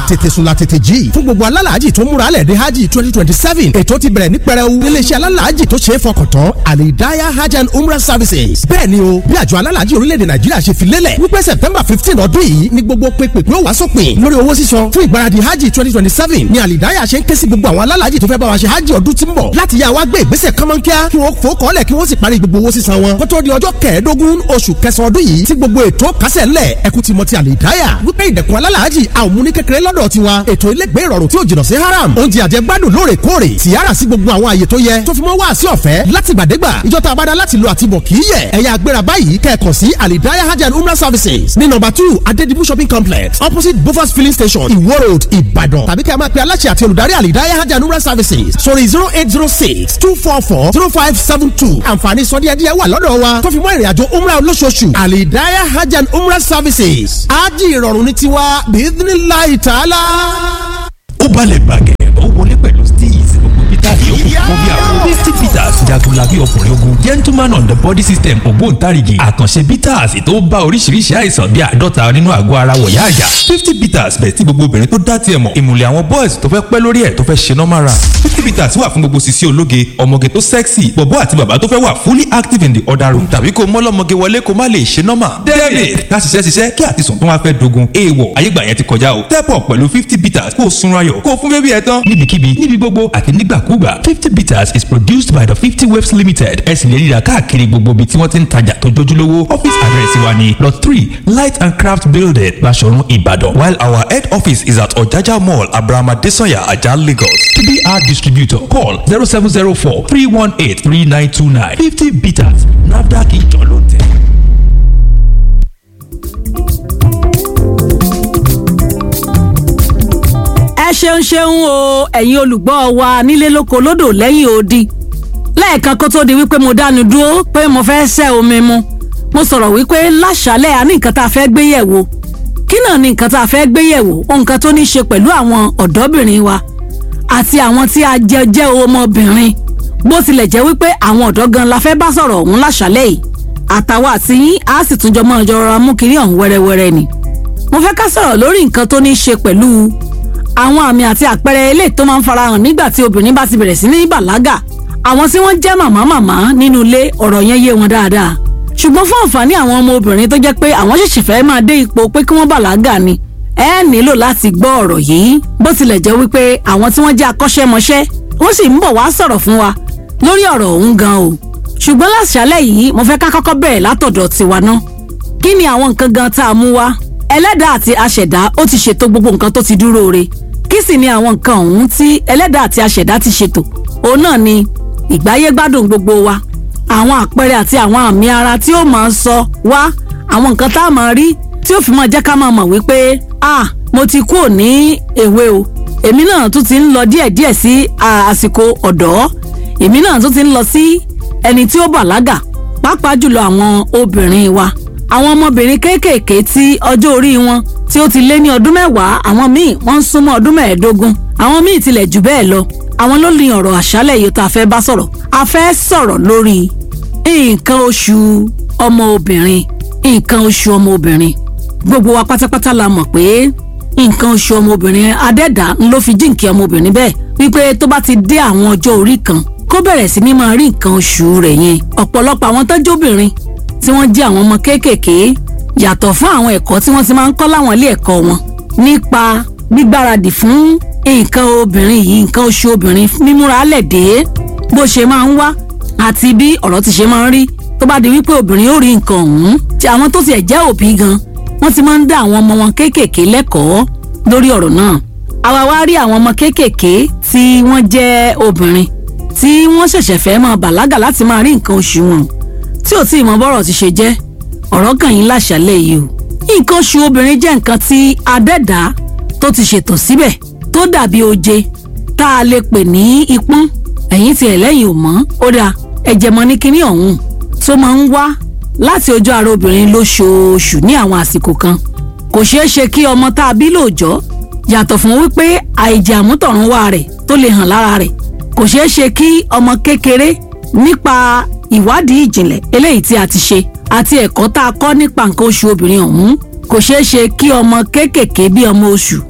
tètè sùn la tètè jí fún gbogbo alálàájì tó múra lẹ̀ dé hajj twenty twenty seven ètò ti bẹ̀rẹ̀ ní pẹrẹu níléeṣẹ́ alálàájì tó ṣe é fọkàn tán alidaya hajj and umrah services bẹ́ẹ̀ ni o bí àjọ alálàájì orílẹ̀-èdè nàìjíríà ṣe fi lélẹ̀ wípé september fifteen ọdún yìí ni gbogbo pépèpé ó wá sópin lórí owó sísan fún ìgbáradì hajj twenty twenty seven ni alidaya ṣe ń ké sí gbogbo àwọn alálàájì tó fẹ́ bá wa ṣe hajj ọdún tí ń bọ̀ láti yá wa gbé ìgbésẹ̀ kánmọ́nkíá kí wọ́n fò kọ́lẹ̀ kí wọ́n sì parí gbogbo owó sísan wọn kótó di ọjọ́ kẹẹ̀ẹ́dógún oṣù kẹsàn-án ọdún yìí tí gbogbo ètò kásẹ̀ ńlẹ̀ ẹkú ti mọ ti alidaya wípé ìdẹ̀kùn alálàájì a ò mú ní kékeré lọ́dọ̀ tiwa ètò ilégbé ìrọ̀rùn tí ò jìnnà sí haram oúnjẹ àjẹgbádùn lóòrèkóòrè tìyára sí gbogbo àwọn àyè tó yẹ tó fi mọ́ wá sí ọ̀fẹ́ láti gbàdégbà ìjọta abada láti lo àtibọ̀ kì í yẹ ẹ̀yà agbéra báyìí kẹ́ẹ̀kan sí alidaya hajj and umrah services ní nọ́mbà two adedibu shopping complex opposite bofas filling station iwo road ìbàdàn tàbí kí a máa pe aláṣẹ àti olùdarí alidaya hajj and umrah services sórí zero eight zero six two four four zero five seven two àǹfààní sọdíẹ̀díẹ̀ wà lọ́dọ̀ wa tó fi mọ́ ìrìnàjò umrah olóṣooṣù alidaya hajj and umrah services ájì ìrọ̀rùn ní tiwa bíídínláì tààlà. ó balẹ̀ gbàgẹ̀ ó wọlé pẹ̀lú steez gbogbo peter yòókù fún bí àwọn fifty peters jagunlabi ọkùnrin ogun gentleman on the body system ògbóǹtarìgì àkànṣe peters tó bá oríṣiríṣi àìsàn bíi àádọ́ta nínú àgọ́ ara wọ̀yá àyà fifty peters bẹ̀ tí gbogbo obìnrin tó dá tiẹ̀ mọ̀ ìmùlẹ̀ àwọn boys tó fẹ́ pẹ́ lórí ẹ̀ tó fẹ́ ṣe normal run fifty peters wà fún gbogbo sisi ológe ọmọge tó sexy bọ̀bọ́ àti bàbá tó fẹ́ wà fully active in the other room tàbí kó mọ́lọ́mọge wọlé kó má lè ṣe normal david ká ṣiṣẹ́ ṣiṣẹ́ kí àtisùn tó wá fẹ́ dogun èèwọ̀ ayégbà yẹn ti kọjá o step up pẹ̀lú fifty peters kó o sunra yọ̀ kó o fún bébí ẹ tán níbikíbi níbi gbogbo àti nígbàkúgbà fifty bitters is produced by the fifty waves limited ẹ sì lè ríra káàkiri gbogbo ibi tí wọ́n ti ń tajà tó jójúlówó office address wa ni lot three light and craft building Baṣọ̀run Ìbàdàn while our head office is at Ọ̀jájá mall Abraham Adesanya Ajah Lagos tbr distributor call zero seven zero four three one eight three nine two nine fifty bitters NAFDAC ìjọ ló tẹ̀. ẹ ṣeun ṣeun o ẹ̀yin olùgbọ́ wa nílé lóko lódò lẹ́yìn odi lẹ́ẹ̀kan kó tó di wípé mo dánu dúró pé mo fẹ́ ṣẹ́ omi mu mo sọ̀rọ̀ wípé láṣálẹ̀ a ní nǹkan tá a fẹ́ gbé yẹ̀wò kí náà ní nǹkan tá a fẹ́ gbé yẹ̀wò nǹkan tó ní ṣe pẹ̀lú àwọn ọ̀dọ́bìnrin wa àti àwọn tí a jẹ jẹ́ ọmọbìnrin bó tilẹ̀ jẹ́ wípé àwọn ọ̀dọ́ gan la fẹ́ bá sọ̀rọ̀ ọ̀hún láṣálẹ̀ yìí àtàwọn àti yín á sì tún jọ mọ́ ọjọ́ rọra mú kiri ọ̀hún wẹ́rẹ́wẹ́rẹ́ ni mo fẹ́ ká sọ̀rọ̀ lórí nǹkan tó ní ṣe pẹ̀lú àwọn àmì àti àpẹẹrẹ eléyìí tó máa ń farahàn nígbà tí obìnrin bá ti bẹ̀rẹ̀ sí ní bàlágà àwọn tí wọ́n jẹ́ màmá màmá nínú ilé ọ̀rọ̀ yẹn yé wọn dáadáa ṣùgbọ́n fún àǹfààní àwọn ọmọ obìnrin tó jẹ́ pé àwọn ṣẹ̀ṣẹ̀ fẹ́ máa dé ipò pé kí wọ́n bàlágà ni ẹ nílò láti gbọ́ ọ̀rọ̀ yìí bó tilẹ̀ jẹ́ wípé àwọn tí wọ́n jẹ́ akọ́ṣẹ́mọṣẹ́ wọ́n sì ń bọ̀ wá sọ̀rọ̀ fún wa lórí ọ̀rọ̀ ọ̀hún gan o ṣùgbọ́n láṣálẹ̀ yìí mo fẹ́ ká kọ́kọ́ bẹ̀rẹ̀ látọ̀dọ̀ tiwa ná kí ni àwọn nǹkan gan tá a mú wá ẹlẹ́dàá àti aṣẹ̀dá ó ti ṣètò gbogbo nǹkan tó ti dúró re kí sì ni àwọn nǹkan ọ̀hún tí ẹlẹ́dàá àti aṣẹ̀dá ti ṣètò òun náà ni ìgbáyégbádùn gbogbo wa àwọn àpẹẹrẹ àti àwọn àmì ara tí ó máa ń sọ wá àwọn nǹkan tá a máa rí tí ó fi máa jẹ́ ká máa mọ̀ wípé ah mo ti kúrò ní èwe o èmi náà tún ti ń lọ díẹ̀díẹ̀ sí àsìkò ọ̀dọ́ èmi náà tún ti ń lọ sí ẹni tí ó bàlágà pàápàá jùlọ àwọn obìnrin wa àwọn ọmọbìnrin kéékèèké tí ọjọ́ orí wọn tí ó ti lé ní ọdún mẹ́wàá àwọn míì wọ́n ń súnmọ́ ọdún mẹ́ẹ̀ẹ́dógún àwọn míì tilẹ̀ jù bẹ́ẹ̀ lọ àwọn ló ní ọ̀rọ̀ àṣálẹ̀ yìí tá a fẹ́ bá sọ̀rọ̀ a fẹ́ sọ̀rọ̀ lórí nǹkan oṣù ọmọ obìnrin nǹkan oṣù ọmọ obìnrin gbogbo wa pátápátá la mọ̀ pé nǹkan oṣù ọmọ obìnrin adẹ́dà ń ló fi jíǹkì ọmọ obìnrin bẹ́ẹ̀ wípé tó bá ti dé àwọn ọjọ́ orí kan kó bẹ̀rẹ̀ sí ní máa rí nǹkan oṣù rẹ̀ yẹn ọ̀pọ̀lọpọ̀ àwọn tọ́jú obìnrin tí wọ́n jẹ́ àwọn ọmọ kéékèèké yàtọ̀ fún àwọn ẹ̀kọ́ tí wọ́n ti máa ń kọ́ láwọn ilé ẹ̀kọ́ wọn nípa gbígbáradì fún nǹkan obìnrin yìí nǹkan oṣù obìnrin mímúra lẹ̀ dé bó ṣe máa ń wá àti bí ọ̀rọ̀ ti ṣe máa ń rí tó bá di wípé obìnrin yóò rí nǹkan ọ̀hún tí àwọn tó tiẹ̀ jẹ́ òbí gan wọ́n ti máa ń dá àwọn ọmọ wọn kéékèèké lẹ́kọ̀ọ́ lórí ọ̀rọ̀ náà àwa wá rí àwọn ọmọ kéékèèké tí wọ́n jẹ́ obìnrin tí wọ́n ṣẹ̀ṣẹ̀ fẹ́ máa bàlágà láti máa rí nǹkan oṣù wọn tí ò tí ì mọ bọ́rọ̀ ti ṣe jẹ́ ọ̀rọ̀ kàn yín láṣálẹ̀ yìí o nǹkan oṣù obìnrin jẹ́ nǹkan tí adẹ́dá tó ti ṣètò síbẹ̀ tó dàbí oje tá a lè pè ní ipọ́n ẹ̀yìn tí ẹlẹ́yìn ò mọ́ ó dáa ẹ̀jẹ̀ mọ́ ní kinní ọ̀hún tó máa ń wá láti ojú ara obìnrin lóṣooṣù ní àwọn àsìkò kan kò ṣeé ṣe kí ọmọ tá a bí lóòjọ́ yàtọ̀ fún wípé àìjẹ́ àmútọ̀runwá rẹ̀ tó lè hàn lára rẹ̀ kò ṣeé ṣe kí ọmọ kékeré nípa ìwádìí ìjìnlẹ̀ eléyìí tí a ti ṣe àti ẹ̀kọ́ tá a kọ́ nípa nǹkan oṣù obìnrin ọ̀hún kò ṣeé ṣe kí ọmọ kéékèèké bí ọmọ oṣù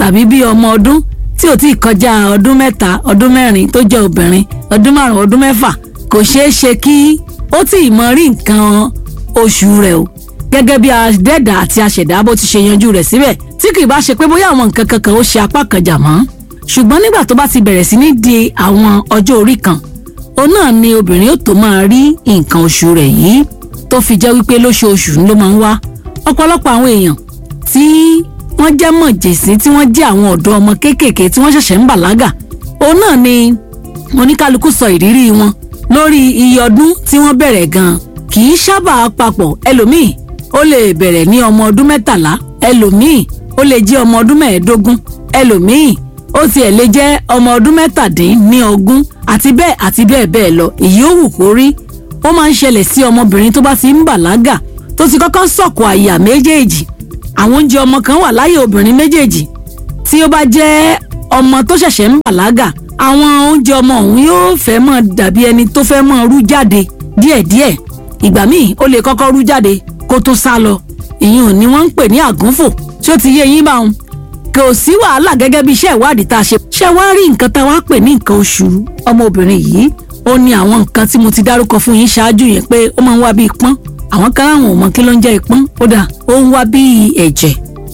tàbí bí ọmọ ọdún tí ò tí ì kọjá ọdún mẹ́ta ọdún mẹ́rin tó jẹ́ obìnrin ọdún márùn ọdún mẹ́fà kò ṣeé ṣe kí ó tí ì mọ rí nǹkan oṣù rẹ̀ o gẹ́gẹ́ bí adẹ́dà àti aṣẹ̀dá bó ti ṣe yanjú rẹ̀ síbẹ̀ tí kì í bá ṣe pé bóyá àwọn nǹkan kankan ó ṣe apá kan jà mọ́ ṣùgbọ́n nígbà tó bá ti bẹ̀rẹ̀ sí ní di àwọn ọjọ́ orí kan òun náà ni obìnrin ó tó máa rí nǹkan oṣù rẹ̀ yìí tó fi jẹ́ wípé lóṣooṣù ló máa ń wá ọ̀pọ̀lọpọ̀ àwọn èèyàn tí wọ́n jẹ́ mọ̀jẹ̀sí tí wọ́n jẹ́ àwọn ọ̀dọ́ ọmọ kéékèèké tí wọ́n ṣẹ̀ṣẹ̀ ń bàlágà òun náà ni oníkálukú sọ ìrírí wọn lórí iye ọdún tí wọ́n bẹ̀rẹ̀ gan-an kì í sábà papọ̀ ẹlòmíì ó lè bẹ̀rẹ̀ ní ọmọ ọdún mẹ́tàlá ẹlòmíì ó lè jẹ́ ọmọ ọdún mẹ́ẹ̀ẹ́dógún ẹlòmíì ó tiẹ̀ lè jẹ́ ọmọ ọdún mẹ́tàdínníogún àti bẹ́ẹ̀ àti bẹ́ẹ̀ bẹ́ẹ̀ lọ èyí ó wù kó rí ó máa ń ṣẹlẹ̀ sí ọmọbìnrin tó bá ti ń bàlágà tó ti kọ́kọ́ sọ̀kò àyà méjèèjì àwọn oúnjẹ ọmọ kan wà láyé obìnrin méjèèjì tí ó bá jẹ́ ọmọ tó ṣẹ̀ṣẹ̀ ń bàlágà àwọn oúnjẹ ọmọ ọ̀hún yóò fẹ́ mọ́ dàbí ẹni tó fẹ́ mọ́ rú jáde díẹ̀díẹ̀ ìgbà míì ó lè kọ́kọ́ rú jáde kó tó sá lọ ìyẹn ò ní wọ́n ń pè ní àgúnfò tí ó ti yé yín bá wọn kò sí wàhálà gẹ́gẹ́ bí iṣẹ́ ìwádìí tá a ṣe ṣe wá rí nǹkan tá a wá pè ní nǹkan oṣù ọmọbìnrin yìí ó ní àwọn nǹkan tí mo ti dárúkọ fún yín ṣáájú yẹn pé ó máa ń wá bí ipọ́n àwọn kan láwọn ò mọ kí ló ń jẹ́ ipọ́n ó dà ó ń wá bí ẹ̀jẹ̀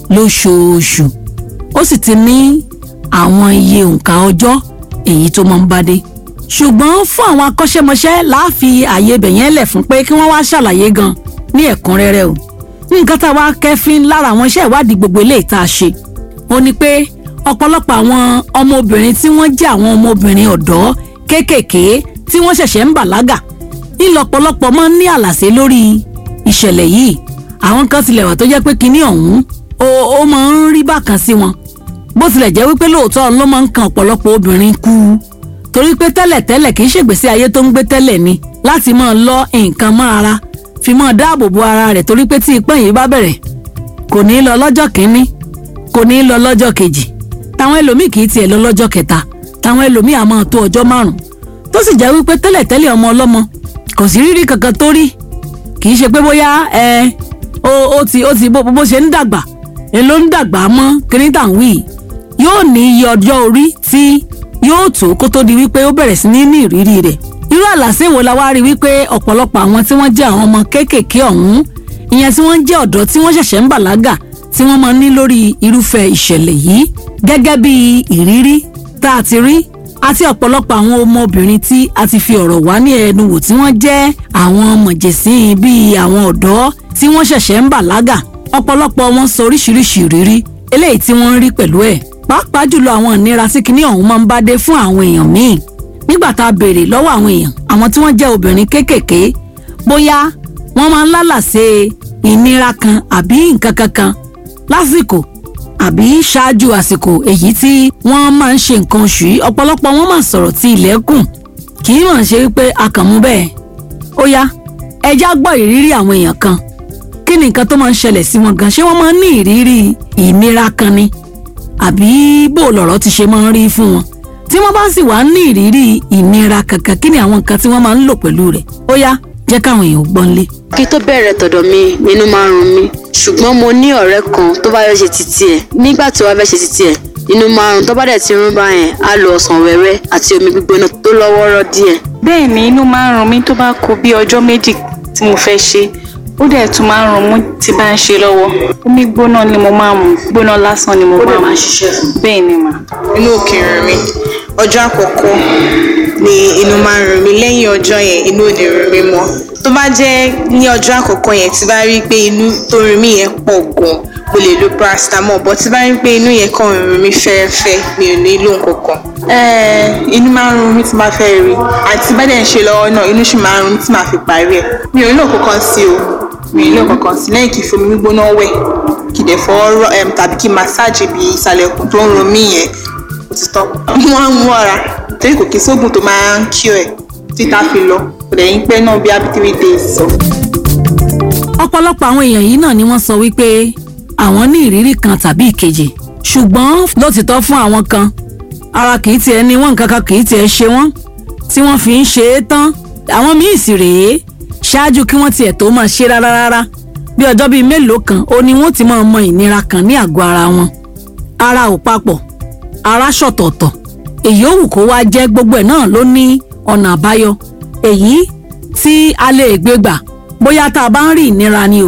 lóṣooṣù ó sì ti ní àwọn iye òǹkà ọjọ́ èyí tó máa ń bá dé ṣùgbọ́n fún àwọn akọ́ṣẹ́mọṣẹ́ láàfi àyè ibẹ̀ yẹn lẹ̀ fún pé kí wọ́n wá ṣàlàyé gan ní ẹ̀kúnrẹ́rẹ́ o nǹkan tá a wá kẹ́fín lára àwọn iṣẹ́ ìwádìí gbogbo eléyìí tá a ṣe ó ní pé ọ̀pọ̀lọpọ̀ àwọn ọmọbìnrin tí wọ́n jẹ́ àwọn ọmọbìnrin ọ̀dọ́ kéékèèké tí wọ́n ṣẹ̀ṣẹ̀ ń bàlágà ńlọ́pọ̀lọpọ̀ máa ń ní àlàsé lórí ìṣẹ̀lẹ̀ yìí àwọn kan tilẹ̀ wà tó jẹ́ pé kinní ọ̀hún ó ó máa ń rí bákan sí wọn bó tilẹ̀ jẹ́ wípé lóòótọ́ ló máa ń kan ọ̀pọ̀lọpọ̀ obìnrin kú torí pé tẹ́lẹ̀tẹ́lẹ̀ kì í ṣègbésí ayé tó ń gbé tẹ́lẹ̀ ni láti máa lọ nǹkan mọ́ ara fi máa dáàbò bo ara rẹ̀ torí pé tí ipọ́n yìí bá bẹ̀rẹ̀ kò ní í lọ lọ́jọ́ kínní kò ní í lọ lọ́jọ́ kejì táwọn ẹlòmíì kì í tiẹ̀ lọ lọ́jọ́ kẹta táwọn ẹlòmíì á máa tó ọjọ́ márùn tó sì jẹ́ wípé tẹ́lẹ̀tẹ́lẹ̀ ọmọ ọlọ́mọ kò sí rírí kankan tó rí kì í ṣe pé bóyá ẹ ó ó ti ó ti bó bó ṣe ń dàgbà ẹ ló ń dàgbà mọ́ kìnìtàn wí yóò ní iye ọjọ́ orí tí yóò tó kó tó di wípé ó bẹ̀rẹ̀ sí ní ní ìrírí rẹ̀ irú àlàsé wo la wá rí wípé ọ̀pọ̀lọpọ̀ àwọn tí wọ́n jẹ́ àwọn ọmọ kéékèèké ọ̀hún ìyẹn tí wọ́n jẹ́ ọ̀dọ́ tí wọ́n ṣẹ̀ṣẹ̀ ń bàlágà tí wọ́n máa ń ní lórí irúfẹ́ ìṣẹ̀lẹ̀ yìí gẹ́gẹ́ bí ìrírí tá a ti rí àti ọ̀pọ̀lọpọ̀ àwọn ọmọbìnrin tí a ti fi ọ̀rọ̀ wá ní ẹnu wò tí wọ́n jẹ́ àwọn mọ̀jẹ̀sín bíi àwọn ọ̀dọ́ tí wọ́n ṣẹ̀ṣẹ̀ ń bàlágà ọ̀pọ̀lọpọ̀ wọn sọ oríṣiríṣi ìrírí eléyìí tí wọ́n ń rí pẹ̀lú ẹ̀ pàápàá jùlọ àwọn ìnira tí kinní ọ̀hún máa ń bá dé fún àwọn èèyàn míì nígbà tá a béèrè lọ́wọ́ àwọn èèyàn àwọn tí wọ́n jẹ́ obìnrin kéékèèké bóyá wọ́n máa ń lálàsé ìnira kan àbí nǹkan kankan lásìkò àbí ṣáájú àsìkò èyí tí wọ́n máa ń ṣe nǹkan oṣù yìí ọ̀pọ̀lọpọ̀ wọn máa sọ̀rọ̀ tí ilẹ̀kùn kì í mọ̀ ṣe wípé a kàn mú bẹ́ẹ̀ ó yá ẹja gbọ́ ìrírí àwọn èèyàn kan kí ni nǹkan tó máa ń ṣẹlẹ̀ sí wọn gan ṣé wọ́n máa ń ní ìrírí ìnira kan ni àbí bó lọ̀rọ̀ ti ṣe máa ń rí fún wọn tí wọ́n bá sì wá ní ìrírí ìnira kankan kí ni àwọn nǹkan tí wọ́n máa ń lò pẹ̀lú rẹ̀ ó yá jẹ́ káwọn èèyàn gbọ́n lé. kí tó bẹ̀rẹ̀ tọ̀dọ̀ mi nínú máa ń run mí ṣùgbọ́n mo ní ọ̀rẹ́ kan tó bá fẹ́ ṣe títí ẹ̀ nígbà tó wá fẹ́ ṣe títí ẹ̀ nínú máa ń run tó bá dẹ̀ ti rún báyẹn á lo ọsàn wẹ́wẹ́ àti omi gbígbóná tó lọ́wọ́rọ́ díẹ̀. bẹ́ẹ̀ ni inú máa ń run mí tó bá kù bí ọjọ́ méjì tí mo fẹ́ ṣe ó dẹ̀ tún máa ń run mú tí bá ń ṣe lọ́wọ́ omi gbóná ni mo máa ń mu gbóná lásán ni mo máa ń mu bẹ́ẹ̀ ni mà. inú òkè rìn mí ọjọ́ àkọ́kọ́ ni inú máa ń rìn mí lẹ́yìn ọjọ́ yẹn inú ò ní rìn mí mọ́ tó bá jẹ́ ní ọjọ́ àkọ́kọ́ yẹn tí bá rí i pé inú tó rìn mí yẹn pọ̀ gan mo lè lo paracetamol but tí bá rí i pé inú yẹn kàn rìn mí fẹ́ẹ́fẹ́ mi ò nílò nǹkan kan. Ẹ́ẹ̀, inú máa ń run mí tí máa fẹ́ rí àti bá dẹ̀ ń ṣe lọ́wọ́ náà inú sì máa ń run mí tí máa fi parí ẹ̀ mi ò nílò kankan sí o mi ò nílò kankan sí lẹ́yìn kí n fomi gbígbóná wẹ̀ kí n dẹ̀ fọwọ́ rọ ẹm tàbí kí n massage ibi ìsàlẹ̀ ikùn tó ń run mí yẹn ó ti tọ́ mo máa ń mú ọ̀ra torí kò kí sóògùn tó máa ń kí ẹ̀ títà fi lọ kò dẹ̀ yín pẹ́ náà bí abi three days sọ. ọ̀pọ̀lọpọ̀ àwọn èèyàn yìí náà ni wọ́n sọ wípé àwọn ní ìrírí kan tàbí ìkejì ṣùgbọ́n lótìtọ́ fún àwọn kan ara kìí tiẹ̀ ní wọ́n nǹkan kan kìí tiẹ̀ ṣe wọ́n tí wọ́n fi ń ṣe é tán àwọn míì sì rèé ṣáájú kí wọ́n tiẹ̀ tó máa ṣe rárá rárá bí ọjọ́ bíi mélòó kan ó ní wọ́n ti máa mọ ìnira kan ní àgọ́ ara wọn ara ò papọ̀ ara ṣọ̀tọ̀ọ̀tọ̀ èyí ò wù kó wá jẹ́ gbogbo ẹ̀ náà ló ní ọ̀nà àbáyọ èyí tí a lè gbé gbà bóyá tá a bá ń rí ìnira ni o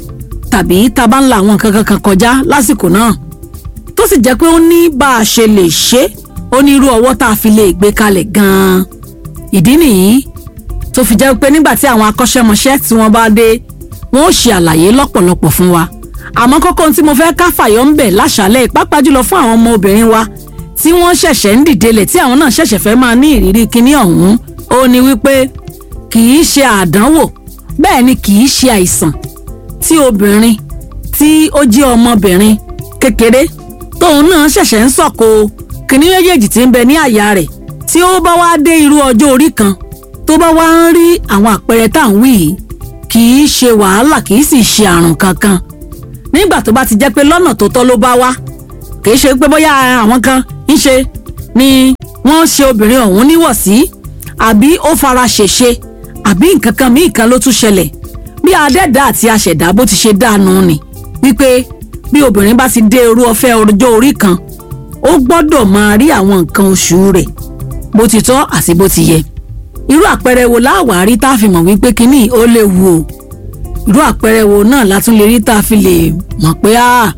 tàbí tá a bá ń la àwọn nǹkan kankan kọjá lásìkò náà tó sì jẹ́ pé ó ní bá a ṣe lè ṣe ó ní irú ọwọ́ tá a fi lè gbé kalẹ̀ gan-an ìdí nìyí tó fi jẹ́ pé nígbà tí àwọn akọ́ṣẹ́mọṣẹ́ tí wọ́n bá dé wọ́n ó ṣe àlàyé lọ́pọ̀lọpọ̀ fún wa àmọ́ kókó ohun tí mo fẹ́ ká fàyọ́ ń bẹ̀ láṣálẹ̀ pàápàá jùlọ fún àwọn ọmọ obìnrin wa tí wọ́n ṣẹ̀ṣẹ̀ ń dìdelẹ̀ tí àwọn náà ṣẹ̀ṣẹ̀ fẹ́ máa ní ìrírí kinní ọ̀hún ó ní wípé kì í ṣe àdánwò bẹ́ẹ̀ ni kì í ṣe àìsàn tí obìnrin tí ó jẹ́ ọmọbìnrin kékeré tóun náà ṣẹ̀ṣẹ̀ ń sọ̀kò kinní méjèèjì tí ń bẹ ní àyà rẹ̀ tí ó bá wá dé irú ọjọ́ orí kan tó bá wá ń rí àwọn àpẹẹrẹ tá à ń wí yìí kì í ṣe wàhálà kì í sì ṣe àrùn kankan nígbà tó bá ti jẹ́ pé lọ́nà tó tọ́ ló bá wá kì í ṣe pé bóyá àwọn kan ń ṣe ni wọ́n ṣe obìnrin ọ̀hún níwọ̀sí àbí ó fara ṣèṣe àbí nǹkan kan míì kan ló tún ṣẹlẹ̀ bí adẹ́dá àti aṣẹ̀dá bó ti ṣe dáanu ni wípé bí obìnrin bá ti dé irú ọfẹ́ ọjọ́ orí kan ó gbọ́dọ̀ máa rí àwọn nǹkan oṣù rẹ̀ bó ti tọ́ àti bó ti yẹ irú àpẹẹrẹ wo láwàárí tá a fi mọ̀ wípé kínní ó léwu o irú àpẹẹrẹ wo náà la tún lè rí tá a fi lè mọ̀ pé a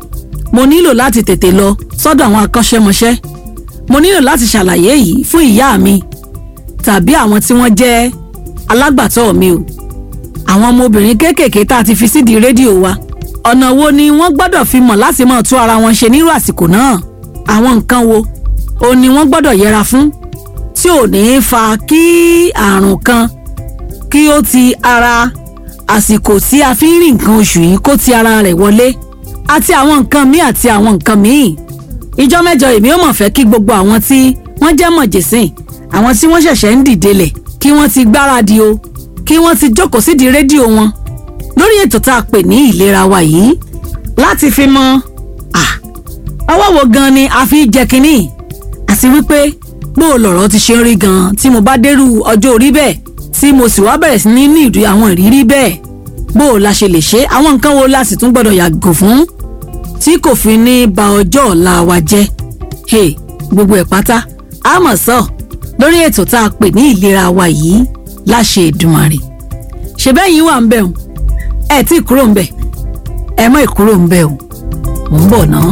mo nílò láti tètè lọ sọ́dọ̀ àwọn akọ́ṣẹ́mọṣẹ́ mo nílò láti ṣàlàyé yìí fún ìyá mi tàbí àwọn tí wọ́n jẹ́ alágbàtọ́ mi o àwọn ọmọbìnrin kéékèèké tá a ti fi sídìí rédíò wa ọ̀nà wo ni wọ́n gbọ́dọ̀ fi mọ̀ láti máa tú ara wọn ṣe nírú àsìkò náà àwọn nǹkan wo o ni wọ́n gbọ́dọ̀ yẹra fún tí ò ní í fa kí àrùn kan kí ó ti ara àsìkò tí a fi ń rí nǹkan oṣù yìí kó ti ara rẹ̀ wọlé àti àwọn nǹkan míì àti àwọn nǹkan míì ìjọ mẹ́jọ èmi ò mọ̀ fẹ́ kí gbogbo àwọn tí wọ́n jẹ́ mọ̀jẹ̀sìn àwọn tí wọ́n ṣẹ̀ṣẹ̀ ń dìdelẹ̀ kí wọ́n ti gbáradì o kí wọ́n ti jókòó sídìí rédíò wọn lórí ètò tá a pè ní ìlera wa yìí láti fi mọ ọwọ́ wo gan ni a fi jẹ kínní àti wípé bó o lọ̀rọ̀ ti ṣe ń rí gan tí mo bá dérú ọjọ́ orí bẹ́ẹ̀ tí mo sì wá bẹ̀rẹ̀ sí ní ní ìrírí àwọn ìrírí bẹ́ẹ̀ bó o la ṣe lè ṣe àwọn nǹkan wo la sì tún gbọ́dọ̀ yàgò fún tí kò fi ní ba ọjọ́ ọ̀la wa jẹ́ hey, gbogbo ẹ̀ pátá a mọ̀ sọ lórí ètò tá a pè ní ìlera wa yìí láṣẹ Èdùmàrè ṣe bẹ́ẹ̀ yín wà ń bẹ̀ o ẹ tí ì kúrò ń bẹ̀ ẹ mọ̀ ìkúrò ń bẹ̀ o mò ń bọ̀ náà.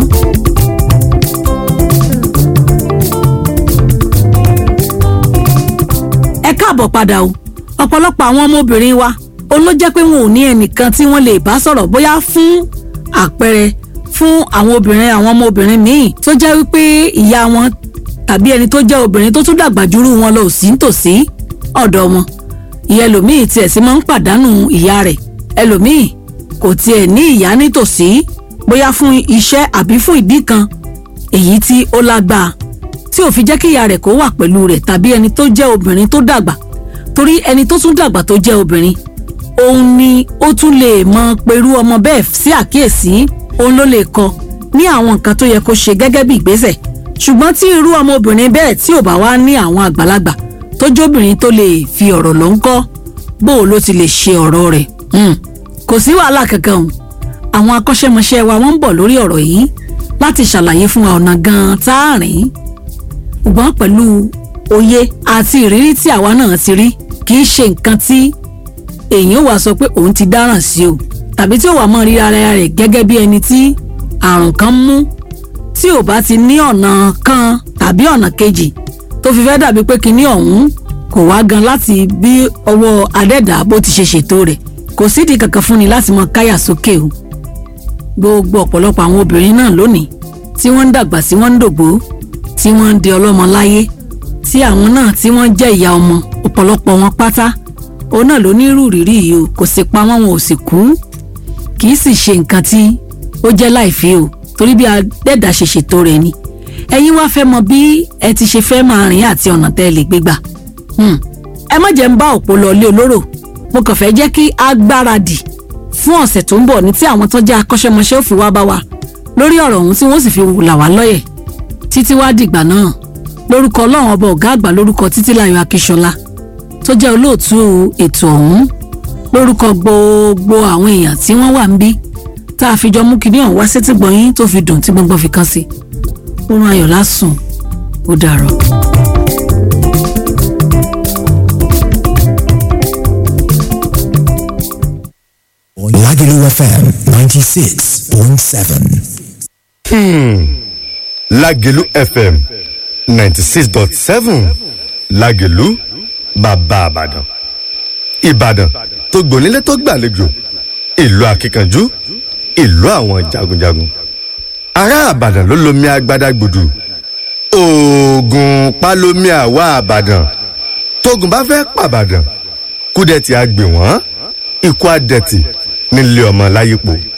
ẹ káàbọ̀ padà o ọ̀pọ̀lọpọ̀ àwọn ọmọbìnrin wa ó ló jẹ́ pé wọn ò ní ẹnìkan tí wọ́n lè bá sọ̀rọ̀ bóyá fún àpẹẹrẹ fún àwọn obìnrin àwọn ọmọbìnrin míì tó jẹ́ wípé ìyá wọn tàbí ẹni tó jẹ́ obìnrin tó tún dàgbà jùrú wọn lọ sí nítòsí ọ̀dọ̀ wọn ìyá ẹlòmíì tiẹ̀ sì máa ń pàdánù ìyá rẹ̀ ẹlòmíì kò tiẹ̀ ní ìyá nítòsí bóyá fún iṣẹ́ àbí fún ìdí kan èyí tí ó lágbàá tí ò fi jẹ́ kí ìyá rẹ̀ kó wà pẹ̀lú rẹ̀ tàbí ẹni tó jẹ́ obìnrin tó dàgbà torí ẹni tó tún dàgbà tó jẹ́ obìnrin òun ni ó tún lè mọ pẹ̀lú ọmọ bẹ́ẹ̀ sí àkíyèsí òun ló lè kọ́ ní àwọn nǹkan tó yẹ kó ṣe gẹ́gẹ́ bí ìgbésẹ̀ ṣùgbọ́n tí irú ọmọbìnrin bẹ́ẹ̀ tí ò bá wá ní àwọn àgbàlagbà tó jóbìnrin tó lè fi ọ̀rọ̀ ló ń kọ́ bó o ló ti lè ṣe ọ̀rọ̀ rẹ̀ kò sí wàhálà kankan o àwọn akọ́ṣẹ́mọṣẹ́ wa wọ́n ń bọ̀ lórí ọ̀rọ̀ yìí láti ṣàlàyé fún wa ọ̀nà gan-an tá a rìn ṣùgbọ́n pẹ̀lú òye àti ìrírí tí àwa náà ti rí kì í ṣe nǹkan tí èèyàn wà sọ pé òun ti dáràn sí o tàbí tí ó wà mọ́ rí ara rẹ̀ gẹ́gẹ́ bí ẹni tí àrùn kan mú tí ò bá ti ní ọ̀nà kan tàbí ọ̀nà kejì tó fi fẹ́ dàbí pé kinní ọ̀hún kò wá gan láti bí ọwọ́ adẹ́dàá bó ti ṣe ṣètò rẹ̀ kò sídìí kankan fún ni láti mọ káyà sókè o gbogbo ọ̀pọ̀lọpọ̀ àwọn obìnrin náà lónìí tí wọ́n ń dàgbà sí wọ́n ń dògbò tí wọ́n ń di ọlọ́mọ láyé tí àwọn náà tí wọ́n jẹ́ ìyá ọmọ ọ̀pọ̀lọpọ̀ wọn pátá òun náà ló ní irú ìrírí yìí o kò sì pa wọ́n wọn ò sì kú kì í sì ṣe nǹkan tí ó jẹ́ láìfẹ́ o torí bí adẹ́dà ṣe ṣètò rẹ̀ ni ẹ̀yin wá fẹ́ mọ bí ẹ ti ṣe fẹ́ máa rìn àti ọ̀nà tẹ́ ẹ lè gbégbà ẹ má jẹ́ ń bá òpó lọ ilé olóró mo kàn fẹ́ jẹ́ kí a gbáradì fún ọ̀sẹ̀ tó ń bọ̀ ní tí àwọn tó jẹ́ akọ́ṣẹ́mọṣẹ́ ò fi wá bá wa lórí ọ̀rọ̀ ọ̀hún tí wọ́n sì fi là wá lọ́yẹ̀ títí wá dìgbà náà lórúkọ ọlọ́run ọba ọ̀gá àgbà lórúkọ títílayọ̀ akíṣọlá tó jẹ́ olóòtú ètò ọ̀hún lórúkọ gbogbo àwọn èèyàn tí wọ́n wà ń bí tá a fi jọ mú kinní ọ̀hún wá sétí gbọ̀nyín tó fi dùn tí gbọ́ngbọ́n fi kán sí oorun ayọ̀ lásùn ó dàrọ̀. Lagelu FM 96.7. lágẹ̀lú fm ninety six dot seven lágẹ̀lú bàbá àbàdàn ìbàdàn tó gbònílé tó gbàlejò ìlú akíkanjú ìlú àwọn jagunjagun ará àbàdàn ló lomi agbada gbùdù oògùn pálómi àwa àbàdàn tógun bá fẹ́ pàbàdàn kúdẹ̀tì àgbè wọ́n ikú àdẹ̀tì nílé ọmọ láyípo